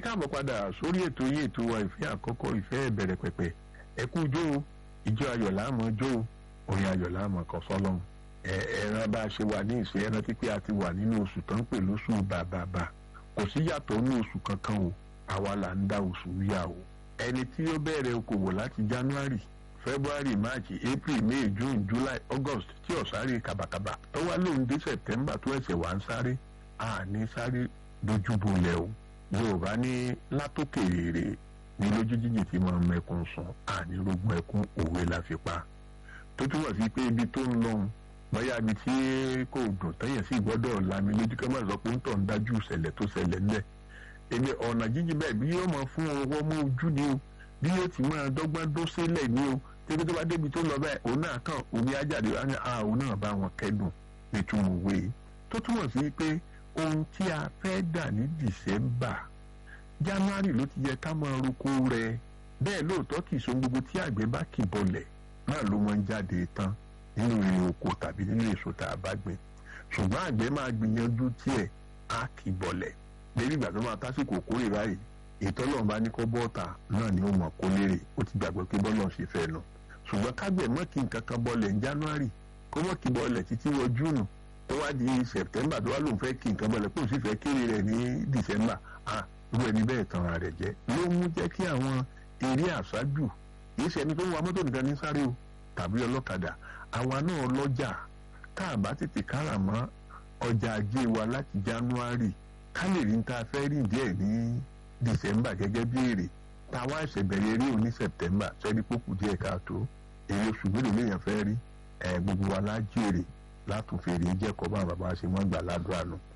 káàbọ̀ padà sórí ètò yìí ètò wa ìfẹ́ àkọ́kọ́ ìfẹ́ ìbẹ̀rẹ̀ pẹ̀pẹ̀ ẹ kú jó o ìjọ ayọ̀ láàmú jó o orin ayọ̀ láàmú kan sọ́lọ́run ẹ ẹran bá a ṣe wà ní ìṣe ẹran pípé a ti wà nínú oṣù tó ń pè lóṣù bàbàbà kò sí yàtọ̀ ní oṣù kankan o àwa là ń dá oṣù yá o ẹni tí ó bẹ̀rẹ̀ okòwò láti January February March April May June July August tí ó sáré kàbàkàbà tó wá lóun dé September tó ẹsẹ̀ wá ń sáré àní sáré dojúbolẹ̀ o Yorùbá ní látòkè rèrè ní lójú jíjì tí mo mẹkun sùn àní rógún ẹkún òwe la fi pa tó túmọ̀ sí pé ibi tó ń lọ́hùn bóyá ibi tí kò dùn tẹ́yẹ̀ sí gbọ́dọ̀ lami lójú kẹ́ máa sọ pé ń tọ̀ ń dájú ìṣẹ̀lẹ̀ tó ṣẹlẹ̀ ńlẹ̀ èmi ọ̀nà jíjì bẹ́ẹ̀ bí yóò máa fún ọwọ́ mọ́ ojú ni o bí yóò ti máa dọ́gbọ́n dó sílẹ̀ ni o tẹ́bí tó bá débi tó lọ bẹ́ẹ̀ òun náà kàn omi ajáde wá ní àwọn náà bá wọn kẹ́dùn nítorí òwe tó túmọ̀ sí pé ohun tí a fẹ́ dà ní December January ló ti yẹ ká máa roko rẹ̀ bẹ́ẹ̀ lóòótọ́ kì í so gbogbo tí àgbẹ̀ bá kì bọlẹ̀ náà ló máa ń jáde tán nínú èrè oko tàbí nínú èso tá a bá gbìn ṣùgbọ́n àgbẹ̀ máa gbìyànjú tiẹ̀ á kì bọlẹ̀ lórí ìgbà tó máa tásìkò kórè báyìí ìtọ́lọ́run bá ní kó bọ́ọ̀tà náà ni ó mọ̀ kó lérè ó ti gbàgbọ́ pé bọ́ọ̀lù ṣe fẹ́ nu ṣùgbọ́n kágbẹ̀ mọ́ kí nǹkan kan bọ́ọ̀lẹ̀ ní January kó mọ́ kí bọ́ọ̀lẹ̀ títí wọ June tó wá di September tó wá lòun fẹ́ kí nǹkan bọ́ọ̀lẹ̀ kó sì fẹ́ kéré rẹ̀ ní December ah irú ẹni bẹ́ẹ̀ tanra rẹ̀ jẹ́ ló mú jẹ́ kí àwọn eré àṣájù kìí ṣe ẹni tó ń wa mọ́tò nìkan ní sáré o tàbí ọlọ́kadà àwa náà lọ́jà tá a bá tètè kára mọ́ ọjà ajé wa láti January ká lè rí ta fẹ́ rí díẹ̀ ní December gẹ́gẹ́ bí èrè táwa ẹ̀sẹ̀ bẹ̀rẹ̀ eré òní September sẹ́ni pókù díẹ̀ káàtó èrè oṣù mélòó lèèyàn fẹ́ rí ẹ̀ gbogbo wa lájèrè látòfèrè jẹ́kọ̀ọ́ bá bàbá ṣe wọ́n gbà ládùúgbò àná